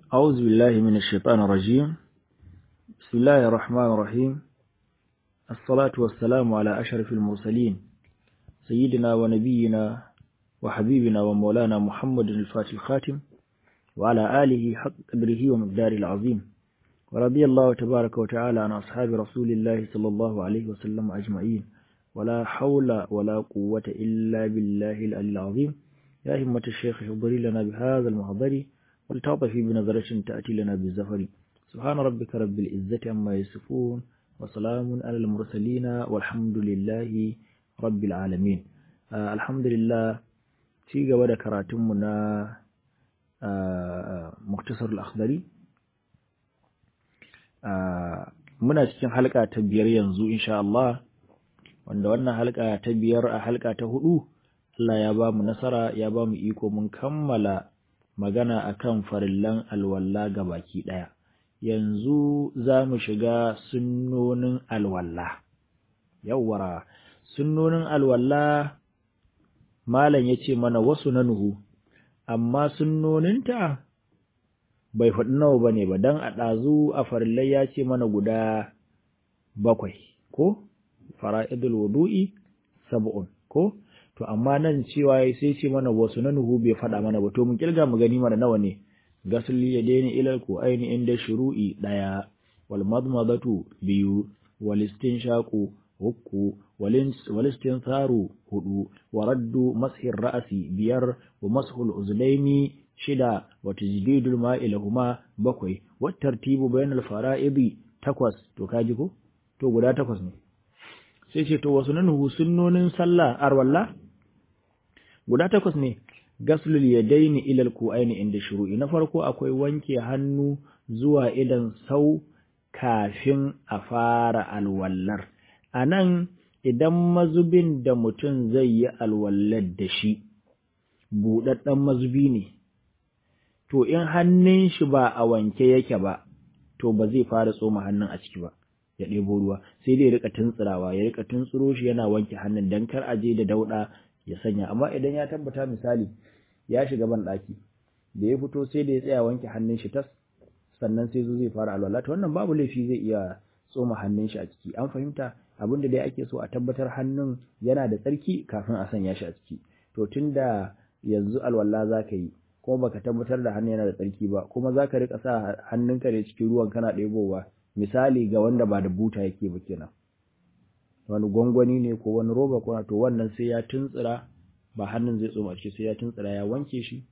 أعوذ بالله من الشيطان الرجيم بسم الله الرحمن الرحيم الصلاة والسلام على أشرف المرسلين سيدنا ونبينا وحبيبنا ومولانا محمد الفاتح الخاتم وعلى آله حق قدره ومقداره العظيم ورضي الله تبارك وتعالى عن أصحاب رسول الله صلى الله عليه وسلم أجمعين ولا حول ولا قوة إلا بالله العلي العظيم يا همة الشيخ حضري لنا بهذا المحضر ولتعطفي بنظرة تأتي لنا بالزفر سبحان ربك رب العزة عما يصفون وسلام على المرسلين والحمد لله رب العالمين آه الحمد لله في قبل كراتمنا آه مختصر الأخضري آه muna cikin halka ta biyar yanzu insha Allah wanda wannan halka ta biyar a halka ta hudu Allah ya ba mu nasara ya ba mu iko mun kammala magana akan farillan alwalla ga baki ɗaya. Yanzu za mu shiga sunnonin alwalla. Yawwara, sunnonin alwalla Malam ya ce mana wasu na nuhu, amma sunnoninta bai faɗi nawa ba ne ba, don a ɗazu a farillai ya ce mana guda bakwai, ko? Fara'idul wudu'i sab'un, ko? to amma nan cewa sai ce mana wasu na nuhu bai faɗa mana ba to mun kirga mu gani mana nawa ne gasli ya daina ilal ko aini inda shuru'i ɗaya wal madmadatu biyu wal istinshaqu uku wal istinsaru hudu wa raddu mashir ra'asi biyar wa mashul uzlaini shida wa tajdidul ma'i lahuma bakwai wa tartibu bainal fara'idi takwas to kaji ko to guda takwas ne sai ce to wasu nanuhu sunnonin sallah arwalla guda takwas ne gaslul yadaini ila alku'aini inda shuru'i na farko akwai wanke hannu zuwa idan sau kafin a fara alwallar anan idan mazubin da mutum zai yi alwallar da shi buɗaɗɗen mazubi ne to in hannun shi ba a wanke yake ba to ba zai fara tsoma hannun a ciki ba ya ɗebo ruwa sai dai ya rika tuntsirawa ya rika tuntsiro shi yana wanke hannun dan kar a je da dauɗa ya sanya amma idan ya tabbata misali ya shiga ban ɗaki da ya fito sai da ya tsaya wanke hannun shi tas sannan sai zo zai fara alwala to wannan babu laifi zai iya tsoma hannun shi a ciki an fahimta abinda dai ake so a tabbatar hannun yana da tsarki kafin a sanya shi a ciki to tunda yanzu alwala za ka yi kuma baka tabbatar da hannun yana da tsarki ba kuma za ka rika sa hannunka da cikin ruwan kana ɗebowa misali ga wanda ba da buta yake ba kenan wani gwangwani ne ko wani roba ko to wannan sai ya tuntsira ba hannun zai tsoma shi sai ya tuntsira ya wanke shi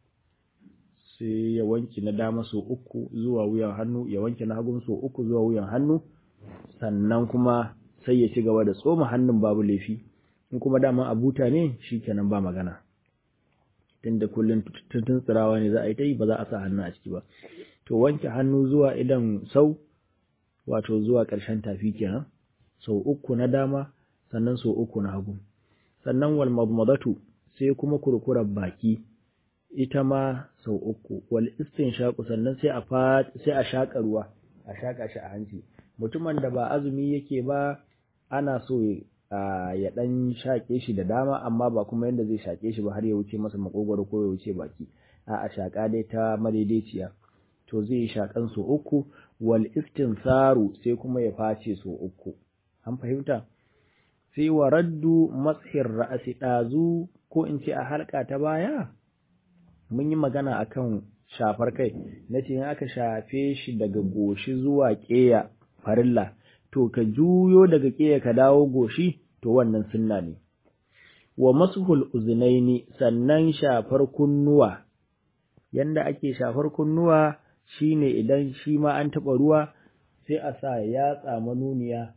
sai ya wanke na dama so uku zuwa wuyan hannu ya wanke na hagun so uku zuwa wuyan hannu sannan kuma sai ya ci gaba da tsoma hannun babu laifi in kuma dama a buta ne shikenan ba magana tunda kullun tuntsirawa ne za a yi ta yi ba za a sa hannu a ciki ba to wanke hannu zuwa idan sau wato zuwa ƙarshen tafi kenan sau uku na dama sannan sau uku na hagu sannan wal madmadatu sai kuma kurkurar baki ita ma sau uku wal istinshaqu sannan sai a sai a shaka ruwa a shaka shi a hanci mutumin da ba azumi yake ba ana so ya dan shake shi da dama amma ba kuma yanda zai shake shi ba har ya wuce masa makogwaro ko ya wuce baki a a shaka dai ta madaidaiciya to zai shakan sau uku wal istinsaru sai kuma ya face sau uku an fahimta sai wa raddu mashir ra'asi ɗazu ko in ce a halka ta baya mun yi magana akan shafar kai na ce aka shafe shi daga goshi zuwa ƙeya farilla to ka juyo daga ƙeya ka dawo goshi to wannan sunna ne wa masuhul uzunaini sannan shafar kunnuwa yanda ake shafar kunnuwa shine idan shi ma an taɓa ruwa sai a sa yatsa manuniya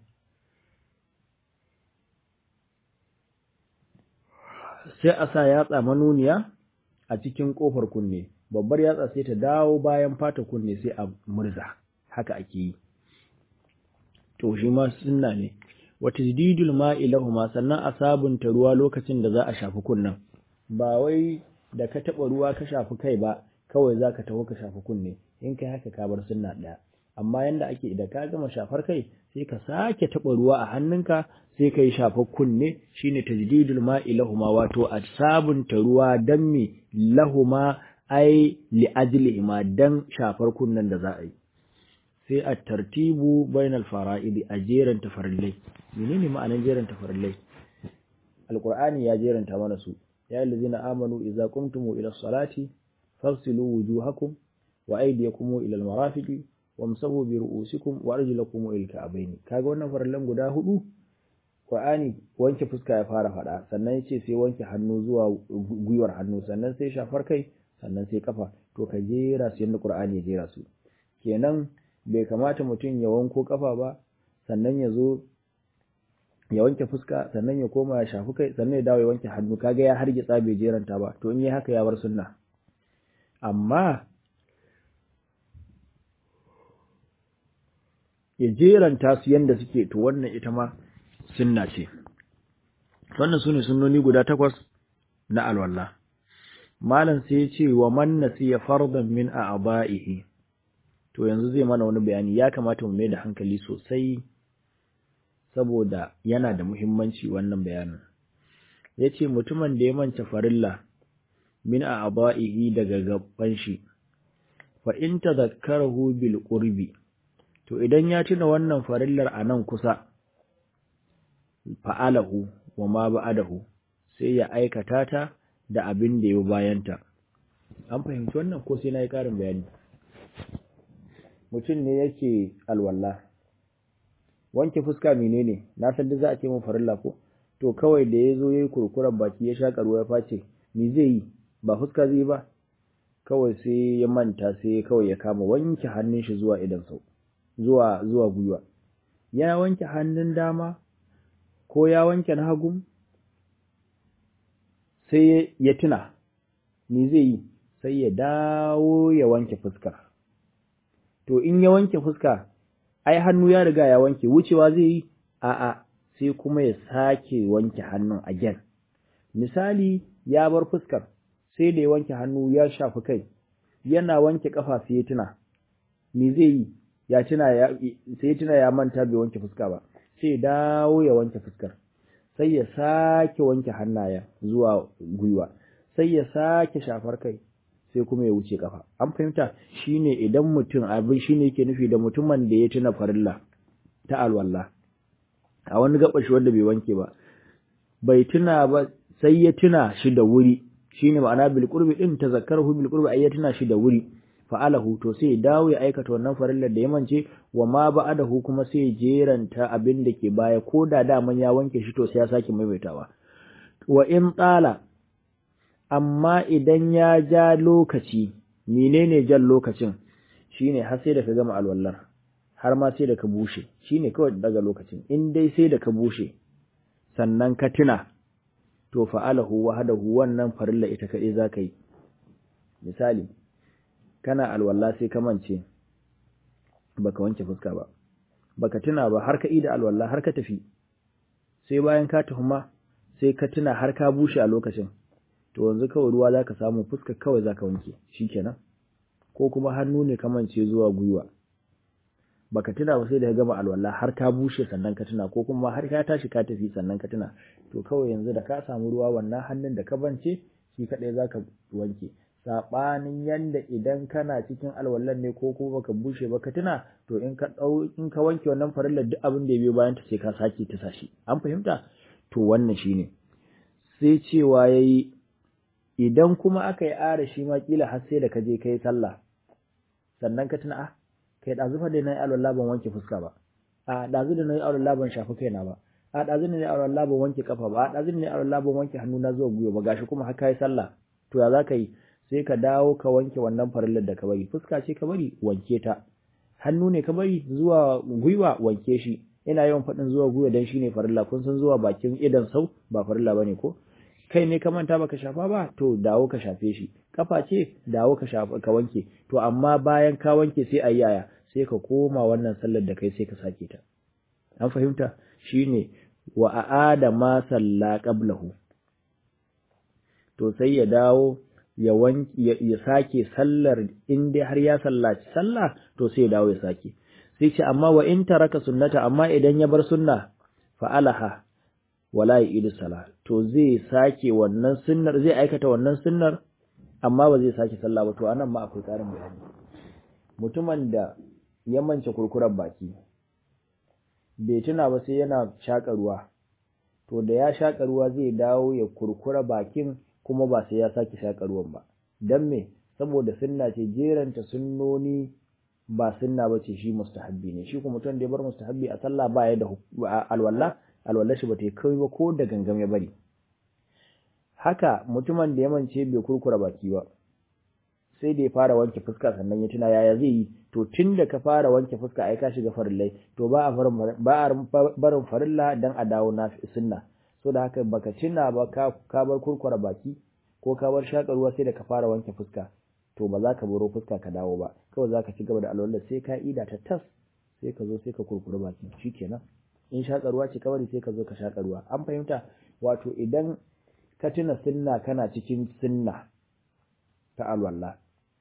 sai a sa yatsa manuniya a cikin ƙofar kunne babbar yatsa sai ta dawo bayan fata kunne sai a murza haka ake yi to shi ma sunna ne wa tajdidul ma'i lahuma sannan a sabunta ruwa lokacin da za a shafi kunnen ba wai da ka taɓa ruwa ka shafi kai ba kawai za ka taho ka shafi kunne in kai haka ka bar sunna ɗaya amma yanda ake idan ka gama shafar kai sai ka sake taɓa ruwa a hannunka sai ka yi shafar kunne shine tajdidul ma'i lahuma wato a sabunta ruwa dan me lahuma ai li ajli ma dan shafar kunnan da za a yi sai a tartibu bainal fara'idi a jeran tafarillai menene ma'anar jeran tafarillai alqur'ani ya jeranta mana su ya allazina amanu idza qumtum ila salati fagsilu wujuhakum wa aydiyakum ila almarafiqi wamsahu bi ru'usikum wa arjulakum ila alka'bayn kaga wannan farillan guda hudu Qur'ani wanke fuska ya fara fada sannan yace sai wanke hannu zuwa gwiwar hannu sannan sai shafar kai sannan sai kafa to ka jera su yanda Qur'ani ya jera su kenan bai kamata mutum ya wanko kafa ba sannan ya zo ya wanke fuska sannan ya koma ya shafi kai sannan ya dawo ya wanke hannu kaga ya hargitsa bai jeranta ba to in yi haka ya bar sunna amma ya jeranta su yanda suke to wannan ita ma sunna ce wannan sune sunnoni guda takwas na alwala malam sai ya ce wa man nasiya fardan min a'ba'ihi to yanzu zai mana wani bayani ya kamata mu mai da hankali sosai saboda yana da muhimmanci wannan bayanin yace mutumin da ya manta farilla min a'ba'ihi daga gaban shi fa in tadhakkarahu bil qurbi to idan ya tuna wannan farillar a nan kusa fa'alahu wa ma ba'adahu sai ya aikata ta da abin da ya bayanta an fahimci wannan ko sai na yi ƙarin bayani mutum ne yake alwala wanke fuska menene na san da za a ce mun farilla ko to kawai da ya zo ya yi kurkuren baki ya shaƙa ruwa ya face me zai yi ba fuska zai ba kawai sai ya manta sai kawai ya kama wanke hannun shi zuwa idan sau zuwa zuwa gwiwa ya wanke hannun dama ko ya wanke na hagu sai ya tuna me zai yi sai ya dawo ya wanke fuska to in ya wanke fuska ai hannu ya riga ya wanke wucewa zai yi a'a sai kuma ya sake wanke hannun again misali ya bar fuskar sai da ya wanke hannu ya shafi kai yana wanke kafa sai ya tuna me zai yi ya tuna ya sai ya tuna ya manta bai wanke fuska ba sai dawo ya wanke fuskar sai ya sake wanke hannayen zuwa gwiwa sai ya sake shafar kai sai kuma ya wuce kafa an fahimta shine idan mutum abin shine yake nufi da mutumin da ya tuna farilla ta alwala a wani gaba shi wanda bai wanke ba bai tuna ba sai ya tuna shi da wuri shine ma'ana bil qurbi din tazakkarahu bil qurbi ay ya tuna shi da wuri fa'alahu to sai dawo ya aikata wannan farillar da ya mance wa ma ba'adahu kuma sai jeranta abin da ke baya ko da daman ya wanke shi to sai ya sake maimaitawa wa in tsala amma idan ya ja lokaci menene jan lokacin shine har sai da ka gama alwallar har ma sai da ka bushe shine kawai daga lokacin in dai sai da ka bushe sannan ka tuna to fa'alahu wahdahu wannan farilla ita kadai zaka yi misali kana alwala sai ka mance baka wanke fuska ba baka tuna ba har ka ida alwala har ka tafi sai bayan ka tuhuma sai ka tuna har ka bushe a lokacin to yanzu kawai ruwa zaka samu fuska kawai zaka wanke shikenan ko kuma hannu ne ka mance zuwa gwiwa baka tuna ba sai da ka gama alwala har ka bushe sannan ka tuna ko kuma har ka tashi ka tafi sannan ka tuna to kawai yanzu da ka samu ruwa wannan hannun da ka bance shi kadai zaka wanke saɓanin yanda idan kana cikin alwallan ne ko kuma baka bushe ba ka tuna to in ka dau in ka wanke wannan farillar duk abin da ya biyo bayan ta sai ka sake ta sashi an fahimta to wannan shine sai cewa yayi idan kuma aka yi ara shi ma kila har sai da ka je kai sallah sannan ka tuna ah kai dazu fa da nayi alwala ban wanke fuska ba a dazu da nayi alwala ban shafi kaina ba a dazu da nayi alwala ban wanke kafa ba a dazu da nayi alwala ban wanke hannu na zuwa gwiwa ba gashi kuma har kai sallah to ya za ka yi sai ka dawo ka wanke wannan farillar da ka bari fuska ce ka bari wanke ta hannu ne ka bari zuwa gwiwa wanke shi ina yawan faɗin zuwa gwiwa dan shine farilla kun san zuwa bakin idan sau ba farilla bane ko kai ne ka manta baka shafa ba to dawo ka shafe shi kafa ce dawo ka shafa ka wanke to amma bayan ka wanke sai ayi yaya sai ka koma wannan sallar da kai sai ka sake ta an fahimta shine wa aada ma salla qablahu to sai ya dawo ya wanki ya sake sallar in dai har ya sallaci sallah to sai ya dawo ya sake sai ce amma wa in taraka sunnata amma idan ya bar sunna fa alaha wala yidu sala to zai sake wannan sunnar zai aikata wannan sunnar amma ba zai sake sallah ba to anan ma akwai ƙarin bayani mutumin da ya mance kurkurar baki bai tuna ba sai yana shaƙa ruwa to da ya shaƙa ruwa zai dawo ya kurkura bakin kuma ba sai ya sake shaƙa ruwan ba dan me saboda sunna ce jeranta sunnoni ba sunna ba ce shi mustahabbi ne shi kuma mutum da ya bar mustahabbi a sallah ba ya da alwala alwala shi ba ta kai ba ko da gangam ya bari haka mutumin da ya mance bai kurkura baki ba sai da ya fara wanke fuska sannan ya tuna yaya zai yi to tun da ka fara wanke fuska ai ka shiga farillai to ba a ba a barin farilla dan a dawo na sunna so da haka baka tuna ba ka ka bar kurkura baki ko ka bar shakar ruwa sai da ka fara wanke fuska to ba za ka baro fuska ka dawo ba kawai za ka ci gaba da alwala sai ka ida ta tas sai ka zo sai ka kurkura baki shikenan in shakar ruwa ce ka bari sai ka zo ka shakar ruwa an fahimta wato idan ka tuna sunna kana cikin sunna ta alwala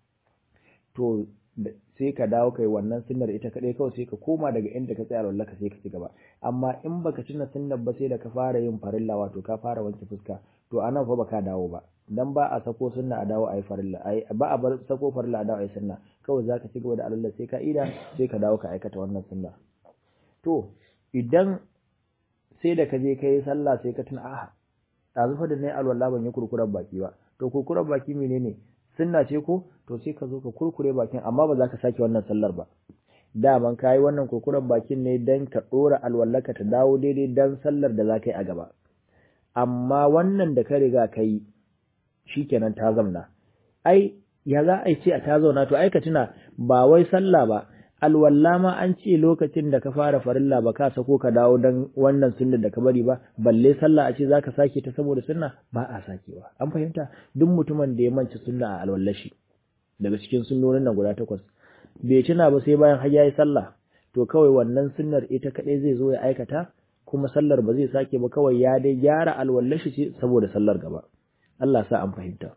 to sai ka dawo kai wannan sunnar ita kadai kawai sai ka koma daga inda ka tsaya alwala ka sai ka ci gaba amma in baka tuna sunnar ba sai da ka fara yin farilla wato ka fara wanke fuska to anan fa baka dawo ba dan ba a sako sunna a dawo ayi farilla ai ba a bar sako farilla a dawo ayi sunna kawai zaka ci gaba da alwala sai ka ida sai ka dawo ka aikata wannan sunna to idan sai da ka je kai sallah sai ka tuna a ɗazu fa da nayi alwala ban yi kurkurar baki ba to kurkurar baki menene sunna ce ko to sai ka zo ka kurkure bakin amma ba za ka sake wannan sallar ba daman ka yi wannan kurkuren bakin ne don ka ɗora alwallaka ta dawo daidai don sallar da za ka yi a gaba amma wannan da ka riga ka yi shi kenan ta zamna ai ya za a ce a ta zauna to ai ka tuna ba wai sallah ba alwalla ma an ce lokacin da ka fara farilla ba ka sako ka dawo don wannan sunna da ka bari ba balle sallah a ce za ka sake ta saboda sunna ba a sakewa an fahimta duk mutumin da ya manci sunna a alwallashi daga cikin sunnonin nan guda takwas bai tuna ba sai bayan har yayi sallah to kawai wannan sunnar ita kadai zai zo ya aikata kuma sallar ba zai sake ba kawai ya dai gyara alwallashi ce saboda sallar gaba Allah sa an fahimta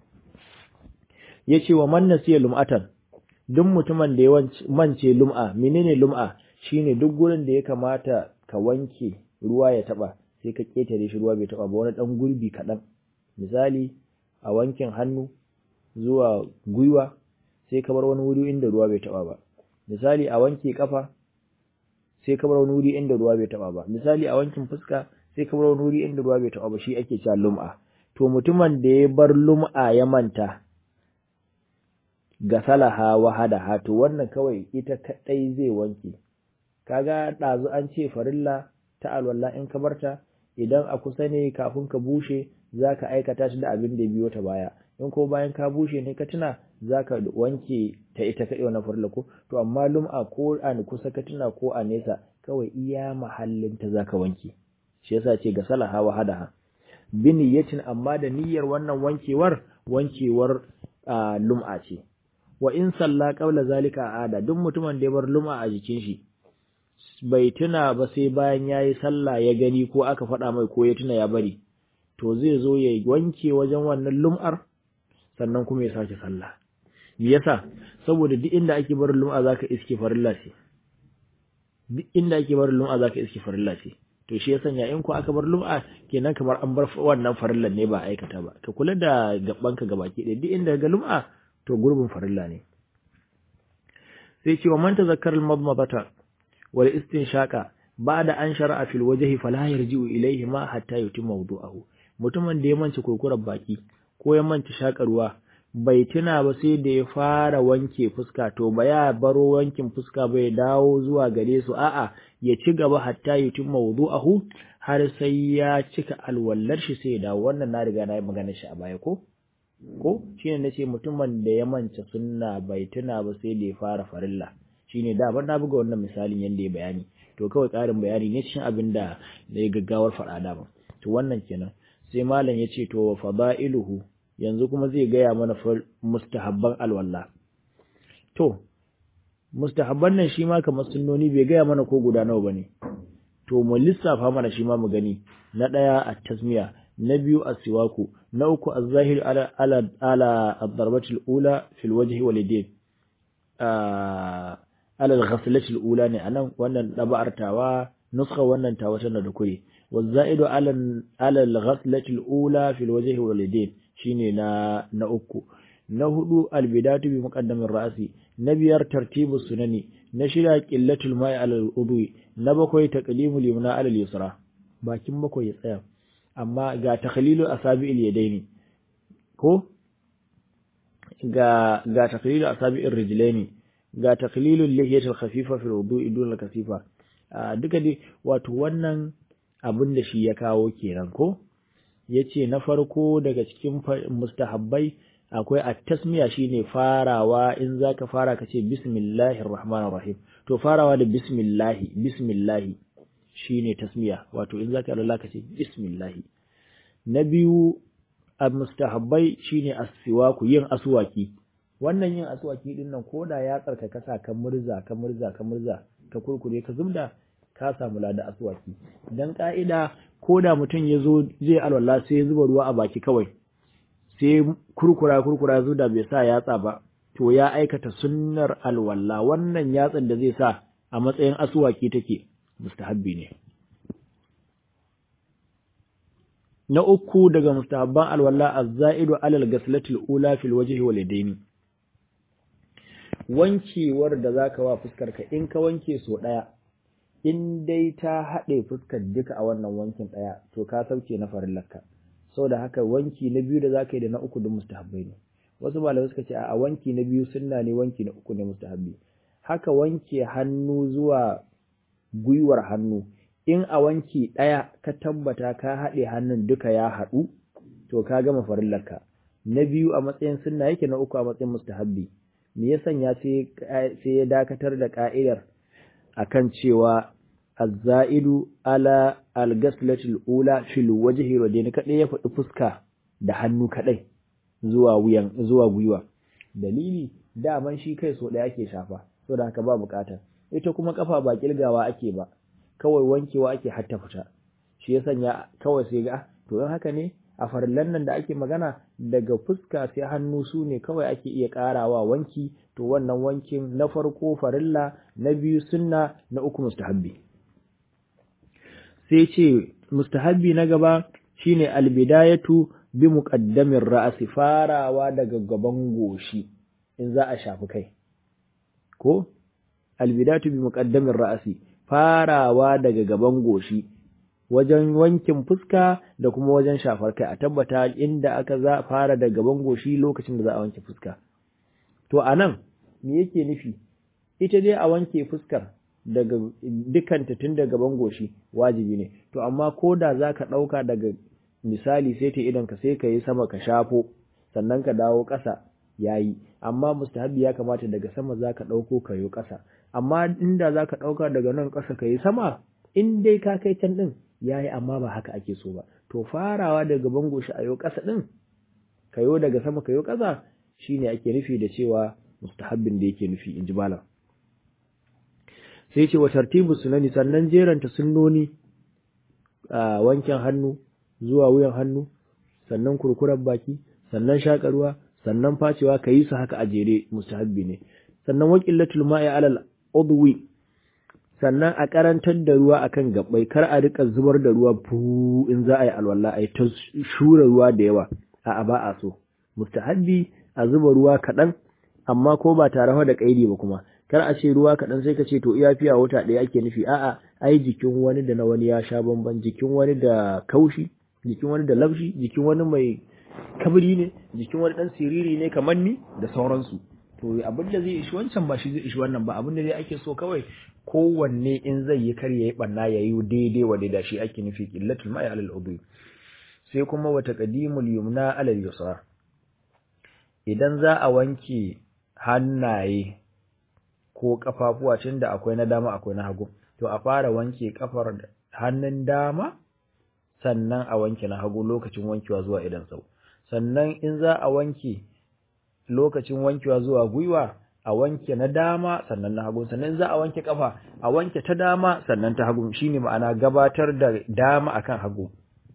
yace wa man nasiya lum'atan duk mutumin da ya mance lum'a menene lum'a shine duk gurin da ya kamata ka wanke ruwa ya taba sai ka ketare shi ruwa bai taba ba wani dan gurbi kadan misali a wankin hannu zuwa gwiwa sai ka bar wani wuri inda ruwa bai taba ba misali a wanke kafa sai ka bar wani wuri inda ruwa bai taba ba misali a wankin fuska sai ka bar wani wuri inda ruwa bai taba ba shi ake cewa lum'a to mutumin da ya bar lum'a ya manta ga salaha wahadaha to wannan kawai ita kadai zai wanke kaga dazu an ce farilla ta alwala in ka barta idan a kusa ne kafin ka bushe zaka aikata shi da abin da biyo ta baya in ko bayan ka bushe ne ka tuna zaka wanke ta ita kadai wannan farilla ko to amma lum'a ko a kusa ka tuna ko a nesa kawai iya mahallin ta zaka wanke shi yasa ce ga salaha wahadaha bi niyyatin amma da niyyar wannan wankewar wankewar lum'a ce wa in salla qabla zalika ada duk mutumin da ya bar lum'a a jikin shi bai tuna ba sai bayan yayi sallah ya gani ko aka faɗa mai ko ya tuna ya bari to zai zo ya wanke wajen wannan lum'ar sannan kuma ya sake sallah me yasa saboda duk inda ake barin lum'a zaka iske farilla ce duk inda ake barin lum'a zaka iske farilla ce to shi ya sanya in ko aka bar lum'a kenan kamar an bar wannan farillan ne ba aikata ba ka kula da gabanka gabaki ɗaya duk inda ga lum'a to gurbin farilla ne sai ce wa man tazakkara al-madmadata wal istinshaqa ba'da an shara'a fil wajhi fala yarji'u ilayhi ma hatta yutimma wudu'ahu mutumin da ya manci kurkurar baki ko ya manci shakarwa bai tuna ba sai da ya fara wanke fuska to ba ya baro wankin fuska bai dawo zuwa gare su a'a ya ci gaba hatta yutimma wudu'ahu har sai ya cika alwallar shi sai ya dawo wannan na riga na yi magana shi a baya ko ko shine nace mutumin da ya manta sunna bai tuna ba sai da ya fara farilla shine da ban na buga wannan misalin yanda ya bayani to kawai ƙarin bayani ne cikin abin da ya gaggawar faɗa da ba to wannan kenan sai malam ya ce to fada'iluhu yanzu kuma zai gaya mana mustahabban alwala to mustahabban nan shi ma kamar sunnoni bai gaya mana ko guda nawa bane to mu lissafa mana shi ma mu gani na ɗaya a tasmiya na biyu as-siwaku na uku az-zahir ala ala ala ad-darbati al-ula fi al-wajhi wal yadayn ala al-ghaslati al-ula ne anan wannan daba'ar tawa nuskha wannan tawa tana da kure waz-za'idu ala ala al-ghaslati al-ula fi al-wajhi wal yadayn shine na na uku na hudu albidatu bi muqaddamin ra'si na biyar tartibu sunani na shida qillatul ma'i alal udwi na bakwai taqlimul yumna alal yusra bakin bakwai ya tsaya amma ga takhlilu asabi'il yadaini ko ga ga takhlilu asabi'ir rijlaini ga takhlilu lihiyatil khafifa fil wudu'i dun kasifa duka dai wato wannan abin da shi ya kawo kenan ko yace na farko daga cikin mustahabbai akwai at-tasmiya shine farawa in zaka fara kace bismillahir rahmanir rahim to farawa da bismillahi bismillahi shine tasmiya wato in zaka Allah kace bismillahi na biyu al-mustahabbai shine as-siwaku yin aswaki wannan yin aswaki din nan koda ya tsarkaka sa ka murza ka murza ka murza ka kurkure ka zubda ka samu lada aswaki dan ka'ida koda mutum ya zo zai alwala sai ya zuba ruwa a baki kawai sai kurkura kurkura zuda bai sa yatsa ba to ya aikata sunnar alwala wannan yatsan da zai sa a matsayin aswaki take mustahabbi ne na uku daga mustahabban alwala az-za'idu alal ghaslatil ula fil wajhi wal yadaini wankewar da zaka wa fuskar ka in ka wanke so daya in dai ta haɗe fuskar duka a wannan wankin daya to ka sauke na farillarka saboda haka wanki na biyu da zaka yi da na uku duk mustahabbai ne wasu malamai suka ce a wanki na biyu sunna ne wanki na uku ne mustahabbi haka wanke hannu zuwa gwiwar hannu in a wanki ɗaya ka tabbata ka haɗe hannun duka ya haɗu to ka gama farillarka na biyu a matsayin sunna yake na uku a matsayin mustahabbi me ya sanya sai ya dakatar da ka'idar akan cewa az-za'idu ala al-ghaslatil ula fil wajhi wa dai kadai ya faɗi fuska da hannu kadai zuwa wuyan zuwa gwiwa dalili daman shi kai so ɗaya ake shafa saboda haka ba bukata ita kuma kafa ba kilgawa ake ba kawai wankewa ake hatta fita shi ya sanya kawai sai ga to in haka ne a farillan nan da ake magana daga fuska sai hannu su ne kawai ake iya karawa wanki to wannan wankin na farko farilla na biyu sunna na uku mustahabbi sai ce mustahabbi na gaba shine albidayatu bi muqaddamin ra'si farawa daga gaban goshi in za a shafi kai ko albidatu bi muqaddamin ra'si farawa daga gaban goshi wajen wankin fuska da kuma wajen shafar kai a tabbata inda aka za fara da gaban goshi lokacin da za a wanke fuska to anan me yake nufi ita dai a wanke fuskar daga dukanta tun da gaban goshi wajibi ne to amma ko da za ka ɗauka daga misali sai ta idan ka sai ka yi sama ka shafo sannan ka dawo ƙasa yayi amma mustahabi ya kamata daga sama za ka ɗauko ka yi ƙasa amma inda za ka ɗauka daga nan ƙasa ka yi sama in dai ka kai can ɗin ya yi amma ba haka ake so ba to farawa daga bango shi a yau ƙasa ɗin ka yo daga sama ka yo ƙasa shine ake nufi da cewa mustahabbin da yake nufi in ji malam sai ce wa tartibu sunani sannan jeranta sunnoni a wankin hannu zuwa wuyan hannu sannan kurkuren baki sannan shakarwa sannan facewa ka yi su haka a jere mustahabbi ne sannan waqillatul ma'i alal udwi sannan a karantar da ruwa akan gabbai kar a rika zubar da ruwa fu in za a yi alwala a yi ta shura ruwa da yawa a ba a so mustahabbi a zuba ruwa kaɗan amma ko ba tare da kaidi ba kuma kar a ce ruwa kaɗan sai ka ce to iya fiya wata ɗaya ake nufi a'a ai jikin wani da na wani ya sha bamban jikin wani da kaushi jikin wani da laushi jikin wani mai kabri ne jikin wani dan siriri ne kamar ni da sauransu to abin da zai ishi wancan ba shi zai ishi wannan ba abin da dai ake so kawai kowanne in zai yi kar yayi banna yayi daidai wa daidai shi ake nufi qillatul ma'i alal udhi sai kuma wa taqdimul yumna alal yusra idan za a wanke hannaye ko kafafuwa tunda akwai na dama akwai na hagu to a fara wanke kafar hannun dama sannan a wanke na hagu lokacin wankewa zuwa idan sau sannan in za a wanke lokacin wankewa zuwa gwiwa a wanke na dama sannan na hagu sannan za a wanke kafa a wanke ta dama sannan ta hagu shine ma'ana gabatar da dama akan hagu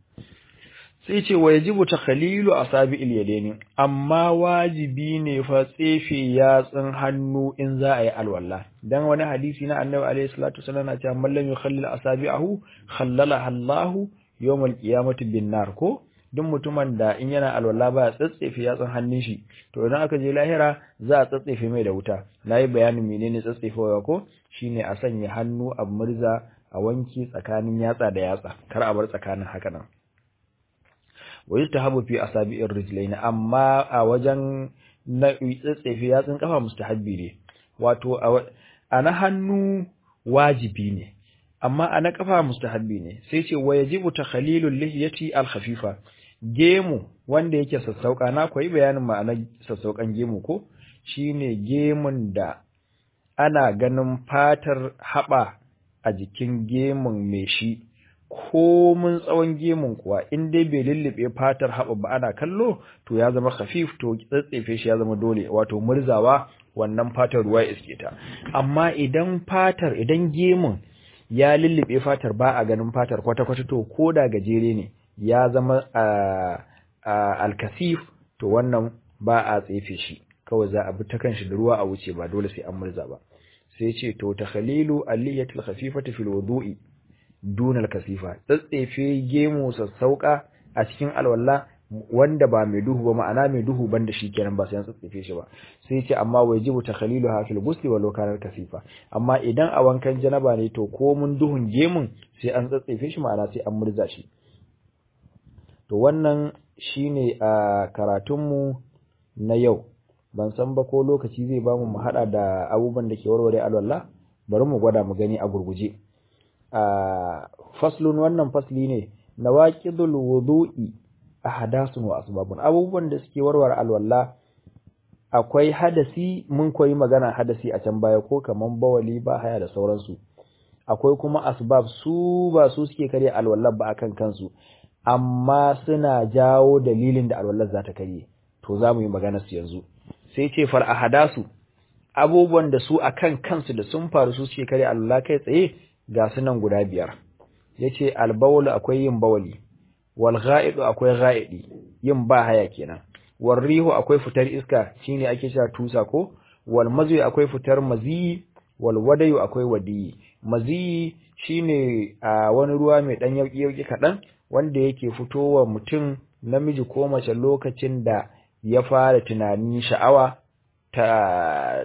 sai ce wa yajibu takhalilu asabi'il yadaini amma wajibi ne fa tsefe yatsun hannu in za a yi alwala dan wani hadisi na annabi alaihi salatu wasallam na cewa man lam yukhallil asabi'ahu khallalaha Allahu yawmal qiyamati bin nar ko duk mutumin da in yana alwala ba tsatsefe yatsun hannun shi to idan aka je lahira za a tsatsefe mai da wuta nayi bayanin menene tsatsefewa ko shine a sanya hannu a murza a wanke tsakanin yatsa da yatsa kar a bar tsakanin haka nan wa yustahabu fi asabi'ir rijlain amma a wajen na tsatsefe yatsun kafa mustahabbi ne wato a na hannu wajibi ne amma a na kafa mustahabbi ne sai ce wa yajibu takhalilul lihiyati al khafifa gemu wanda yake sassauka na koyi bayanin ma'anar sassaukan gemu ko shine gemun da ana ganin fatar haba a jikin gemun mai shi ko mun tsawon gemun kuwa in dai bai lullube fatar haɓa ba ana kallo to ya zama khafif to tsatsefe shi ya zama dole wato murzawa wannan fatar ruwa ya iske ta amma idan fatar idan gemun ya lullube fatar ba a ganin fatar kwata-kwata to ko da gajere ne ya zama alkasif to wannan ba a tsefe shi kawai za a bi ta kanshi da ruwa a wuce ba dole sai an murza ba sai ce to takhalilu aliyatul khafifati fil wudu'i dunal kasifa tsatsefe gemu sassauka a cikin alwala wanda ba mai duhu ba ma'ana mai duhu banda shi kenan ba sai an tsatsefe shi ba sai ce amma wajibu takhalilu ha fil ghusli wa lokanar kasifa amma idan a wankan janaba ne to ko mun duhun gemun sai an tsatsefe shi ma'ana sai an murza shi to wannan shine a karatunmu na yau ban san ba ko lokaci zai bamu mu hada da abubuwan da ke warware alwala bari mu gwada mu gani a gurguje a faslun wannan fasli ne nawaqidul wudu'i ahdasun wa asbabun abubuwan da suke warware alwala akwai hadasi mun koyi magana hadasi a can baya ko kaman bawali ba haya da sauransu akwai kuma asbab su ba su suke karya alwala ba akan kansu amma suna jawo dalilin da alwallar za ta karye to za mu yi magana su yanzu sai ce far ahadasu abubuwan da su akan kansu da sun faru su suke karya alwala kai tsaye ga su nan guda biyar yace albawlu akwai yin bawali wal gha'idu akwai gha'idi yin ba haya kenan wal rihu akwai fitar iska shine ake cewa tusa ko wal mazyi akwai fitar mazi wal wadayu akwai wadi mazi shine a wani ruwa mai dan yauki yauki kadan wanda yake fitowa mutum namiji ko mace lokacin da ya fara tunanin sha'awa ta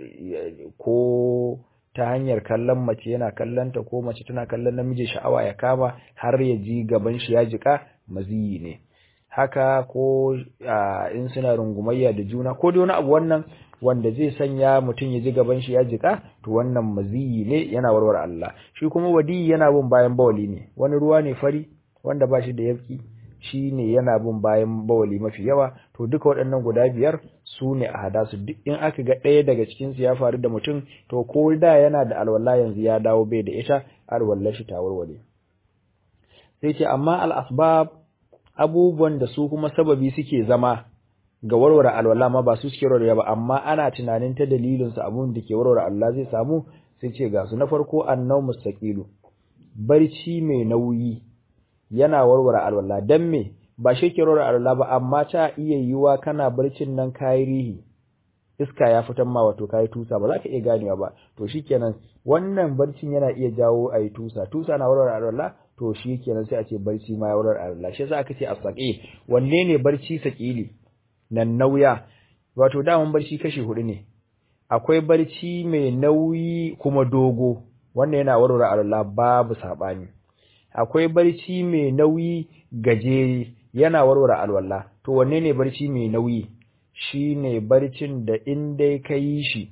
ko ta hanyar kallon mace yana kallonta ko mace tana kallon namiji sha'awa ya kama har ya ji gaban shi ya jika maziyi ne haka ko in suna rungumayya da juna ko da wani abu wannan wanda zai sanya mutum ya ji gaban shi ya jika to wannan maziyi ne yana warware Allah shi kuma wadi yana bin bayan bawali ne wani ruwa ne fari wanda ba shi da yafki shi ne yana bin bayan bawali mafi yawa to duka waɗannan guda biyar su ne a hada su duk in aka ga ɗaya daga cikinsu ya faru da mutum to ko da yana da alwala yanzu ya dawo bai da ita alwallar shi ta warware sai ce amma al'asbab abubuwan da su kuma sababi suke zama ga warware alwala ma ba su suke warware ba amma ana tunanin ta dalilin su abun da ke warware Allah zai samu sai ce ga su na farko annau mustaqilu barci mai nauyi yana warware alwala dan me ba shi ke warware alwala ba amma ta iya yiwa kana barcin nan kayi rihi iska ya fitan ma wato kayi tusa ba za ka iya ganewa ba to shikenan wannan barcin yana iya jawo ayi tusa tusa na warware alwala to shikenan sai a ce barci ma ya warware alwala shi yasa aka ce asaqi wanne ne barci sakili nan nauya wato daman barci kashi hudu ne akwai barci mai nauyi kuma dogo wannan yana warware alwala babu sabani akwai barci mai nauyi gajere yana warware alwala to wanne ne barci mai nauyi shine barcin da in dai ka yi shi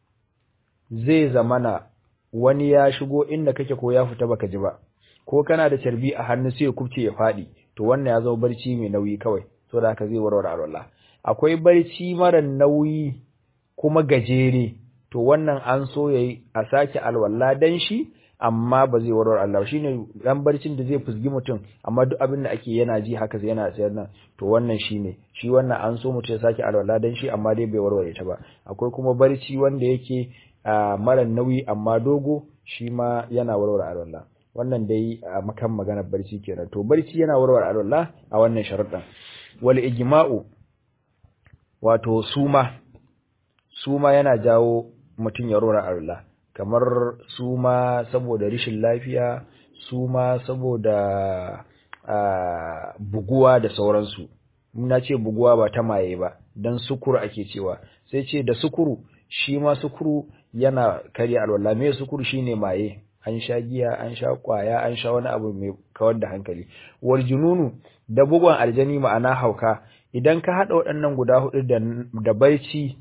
zai zamana wani ya shigo inda kake ko ya fita baka ji ba ko kana da carbi a hannu sai ya kubce ya fadi to wannan ya zama barci mai nauyi kawai to da haka zai warware alwala akwai barci mara nauyi kuma gajere to wannan an so yayi a sake alwala dan shi amma ba zai warware Allah shine dan barcin da zai fusgi mutum amma duk abin da ake yana ji haka sai yana sayar nan to wannan shine shi wannan an so mutum ya sake alwala dan shi amma dai bai warware ta ba akwai kuma barci wanda yake mara nauyi amma dogo shi ma yana warware alwala wannan dai a makan maganar barci kenan to barci yana warware alwala a wannan sharuɗan wal ijma'u wato suma suma yana jawo mutum ya warware alwala kamar suma saboda rishin lafiya suma saboda buguwa da sauransu na ce buguwa ba ta maye ba dan sukuru ake cewa sai ce da sukuru shi ma sukuru yana karya alwala me sukuru shine maye an sha giya an sha kwaya an sha wani abu mai kawar da hankali wal jununu da bugun aljani ma'ana hauka idan ka hada waɗannan guda hudu da da baici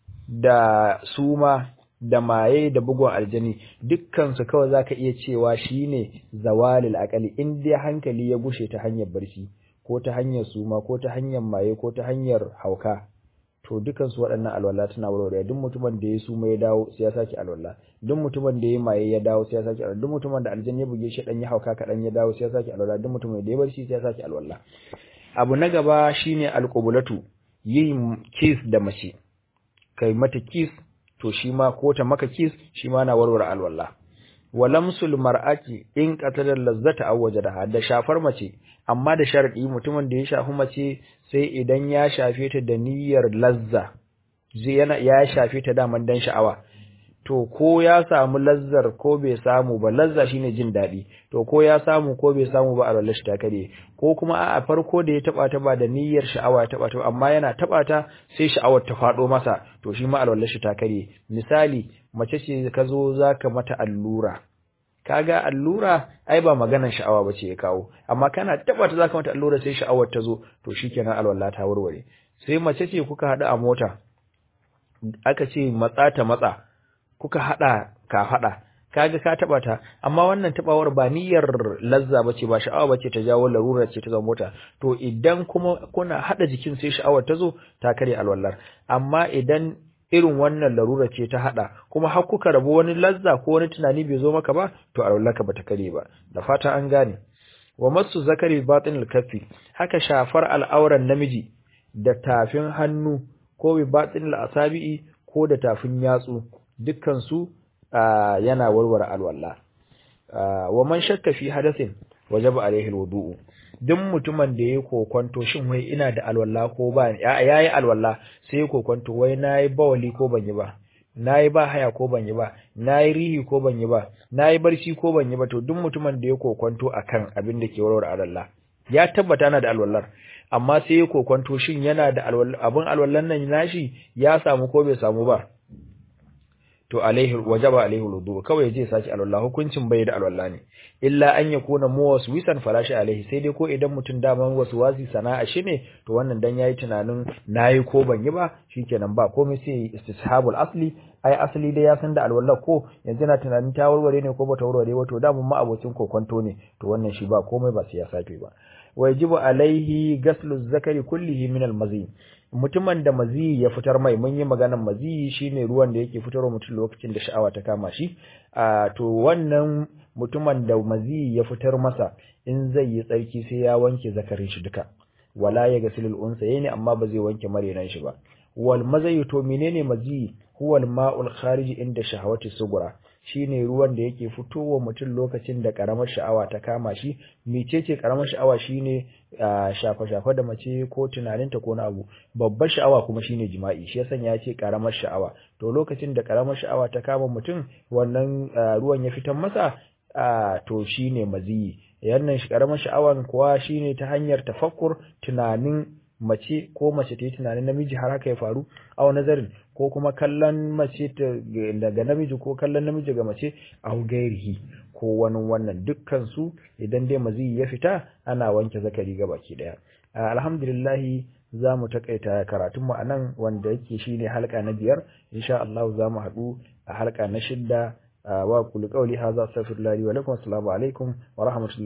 da suma da maye da bugun aljani dukkan su kawai zaka iya cewa shine zawalil aqali in dai hankali ya gushe ta hanyar barci ko ta hanyar suma ko ta hanyar maye ko ta hanyar hauka to dukan su waɗannan alwala tana warware duk mutumin da ya suma ya dawo sai ya saki alwala duk mutumin da ya maye ya dawo sai ya saki alwala duk mutumin da aljanna ya buge shi dan ya hauka kadan ya dawo sai ya saki alwala duk mutumin da ya bar shi sai ya saki alwala abu na gaba shine alqubulatu yin kiss da mace kai mata kiss to shi ma ko ta maka kiss shi ma na warware alwala walamsul mar'ati in qatala lazzata aw wajadaha da shafar mace amma da sharadi mutumin da ya shafi mace sai idan ya shafe ta da niyyar lazza zai yana ya shafe ta daman dan sha'awa to ko ya samu lazzar ko bai samu ba lazza shine jin dadi to ko ya samu ko bai samu ba a shi ta kare ko kuma a farko da ya taba ta ba da niyyar sha'awa ya taba ta amma yana taba ta sai sha'awar ta fado masa to shi ma alwallar shi ta kare misali mace ce ka zo zaka mata allura kaga allura ai ba maganar sha'awa bace ya kawo amma kana taba ta zaka mata allura sai sha'awar ta zo to shikenan alwala ta warware sai mace ce kuka hada a mota aka ce matsa ta matsa kuka hada ka hada kaga ka taba ta amma wannan tabawar ba niyyar lazza bace ba sha'awa bace ta jawo larura ce ta zama mota to idan kuma kuna hada jikin sai sha'awar ta zo ta kare alwallar amma idan irin wannan larura ce ta hada kuma har kuka rabu wani lazza ko wani tunani bai zo maka ba to alwallarka bata kare ba da fata an gane wa masu zakari batinul kaffi haka shafar al'auran namiji da tafin hannu ko bi batinul asabi'i ko da tafin yatsu dukkan su yana warware alwala wa man shakka fi hadathin wajaba alaihi alwudu duk mutumin da yayi kokonto shin wai ina da alwala ko ba yayi alwala sai yayi kokonto wai nayi bawali ko ban yi ba nayi ba haya ko ban yi ba nayi rihi ko ban yi ba nayi barci ko ban yi ba to duk mutumin da yayi kokonto akan abin da ke warware alwala ya tabbata na da alwallar amma sai yayi kokonto shin yana da alwala abin alwallan nan nashi ya samu ko bai samu ba to alaihi wajaba alaihi wudu kawai zai saki alwala hukuncin bai da alwala ne illa an yakuna muwaswisan falashi alaihi sai dai ko idan mutum daman waswasi sana'a shi ne to wannan dan yayi tunanin nayi ko ban yi ba shikenan ba komai sai istishabul asli ai asali dai ya san da alwala ko yanzu na tunanin ta warware ne ko bata warware ba to daman ma abocin kokonto ne to wannan shi ba komai ba sai ya sake ba wajibu alaihi gaslu zakari kullihi min almazi mutumin da maziyi ya fitar mai mun yi maganar maziyi shine ruwan da yake fitarwa mutum lokacin da sha'awa ta kama shi a to wannan mutumin da maziyi ya fitar masa in zai yi tsarki sai ya wanke zakarin shi duka wala ya gasilul unsa ne amma ba zai wanke marenan shi ba wal mazayi to menene maziyi huwal ma'ul kharij inda shahawati sugura shine ruwan da yake fitowa mutum lokacin da karamar sha'awa ta kama shi mecece karamar sha'awa shine shafa-shafa da mace ko tunaninta ko na abu babbar sha'awa kuma shine jima'i shi yasan ya ce karamar sha'awa to lokacin da karamar sha'awa ta kama mutum wannan ruwan ya fitan masa to shine maziyi yannan shi karamar sha'awan kuwa shine ta hanyar tafakkur tunanin mace ko mace ta yi tunanin namiji har haka ya faru a nazarin ko kuma kallon mace daga namiji ko kallon namiji ga mace a gairihi ko wani wannan dukkan su idan dai maziyi ya fita ana wanke zakari ga baki daya alhamdulillah za mu takaita karatun mu anan wanda yake shine halka na biyar insha Allah za mu haɗu a halka na shidda wa kulli qawli hadha astaghfirullahi wa lakum assalamu alaikum wa rahmatullahi